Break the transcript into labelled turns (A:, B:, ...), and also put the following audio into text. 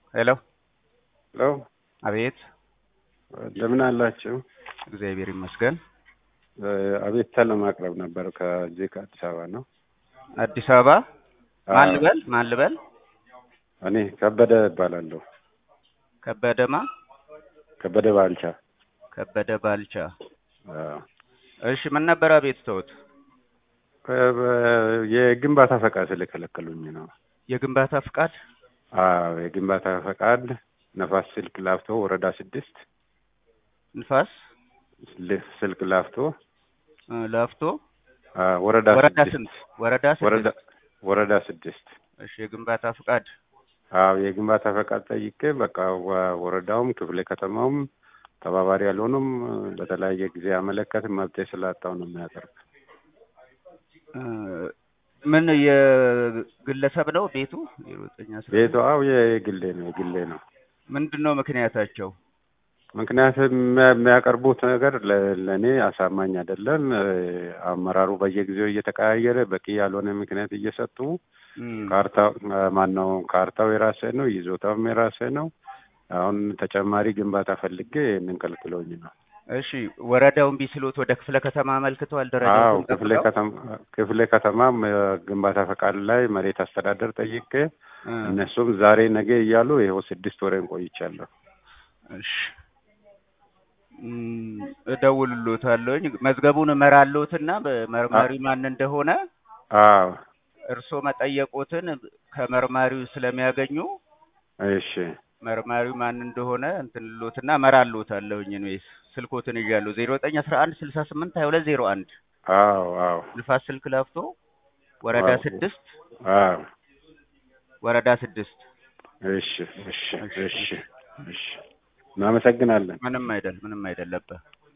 A: ሄሎ
B: ሄሎ
A: አቤት።
B: እንደምን አላችሁ?
A: እግዚአብሔር ይመስገን።
B: አቤቱታ ለማቅረብ ነበር። ከዚህ ከአዲስ አበባ ነው።
A: አዲስ አበባ ማን
B: አዎ።
A: ልበል? ማን ልበል?
B: እኔ ከበደ እባላለሁ።
A: ከበደማ
B: ከበደ ባልቻ።
A: ከበደ ባልቻ።
B: አዎ።
A: እሺ ምን ነበር አቤቱታዎት?
B: ከ- የግንባታ ፈቃድ ስለከለከሉኝ ነው።
A: የግንባታ ፍቃድ
B: አዎ፣ የግንባታ ፈቃድ ነፋስ ስልክ ላፍቶ ወረዳ ስድስት
A: ንፋስ
B: ል- ስልክ ላፍቶ
A: እ፣ ላፍቶ
B: አዎ፣ ወረዳ
A: ወረዳ
B: ስድስት
A: ስንት? ወረዳ
B: ወረዳ
A: ስድስት
B: ወረዳ ስድስት
A: እሺ የግንባታ ፍቃድ
B: አዎ የግንባታ ፈቃድ ጠይቄ በቃ ወ- ወረዳውም ክፍለ ከተማውም ተባባሪ ያልሆኑም በተለያየ ጊዜ አመለከት መብቴ ስላጣው ነው የሚያቀርብ።
A: እ፣ ምን የግለሰብ ነው ቤቱ? የሮጠኛ ስራ
B: ቤቱ አዎ የግሌ ነው የግሌ ነው።
A: ምንድን ነው ምክንያታቸው?
B: ምክንያቱም የሚያ- የሚያቀርቡት ነገር ለ- ለእኔ አሳማኝ አይደለም። እ፣ አመራሩ በየጊዜው እየተቀያየረ በቂ ያልሆነ ምክንያት እየሰጡ
A: እም፣
B: ካርታው ማን ነው ካርታው የራሴ ነው፣ ይዞታውም የራሴ ነው። አሁን ተጨማሪ ግንባታ ፈልጌ ይህንን ከልክለውኝ ነው።
A: እሺ ወረዳውን ቢስሉት ወደ ክፍለ ከተማ አመልክተዋል።
B: አዎ
A: ደረጃውን
B: ክፍለ
A: ጠብቀው?
B: ከተማ ክፍለ ከተማም እ፣ ግንባታ ፈቃድ ላይ መሬት አስተዳደር ጠይቄ
A: እ፣
B: እነሱም ዛሬ ነገ እያሉ ይኸው ስድስት ወሬን ቆይቻለሁ።
A: እሺ እም፣ እደውልሎታለሁኝ መዝገቡን እመራለሁትና በመርማሪ ማን እንደሆነ
B: አዎ
A: እርስዎ መጠየቆትን ከመርማሪው ስለሚያገኙ
B: እሺ
A: መርማሪው ማን እንደሆነ እንትን ልሎትና እመራልዎታለሁኝ። እኔ ስልኮትን ይዣለሁ ዜሮ ዘጠኝ አስራ አንድ ስልሳ ስምንት ሀያ ሁለት ዜሮ አንድ
B: አዎ አዎ
A: ንፋስ ስልክ ላፍቶ ወረዳ
B: አዎ።
A: ስድስት
B: አዎ
A: ወረዳ ስድስት
B: እሺ እሺ እሺ እሺ እናመሰግናለን።
A: ምንም አይደል ምንም አይደለበት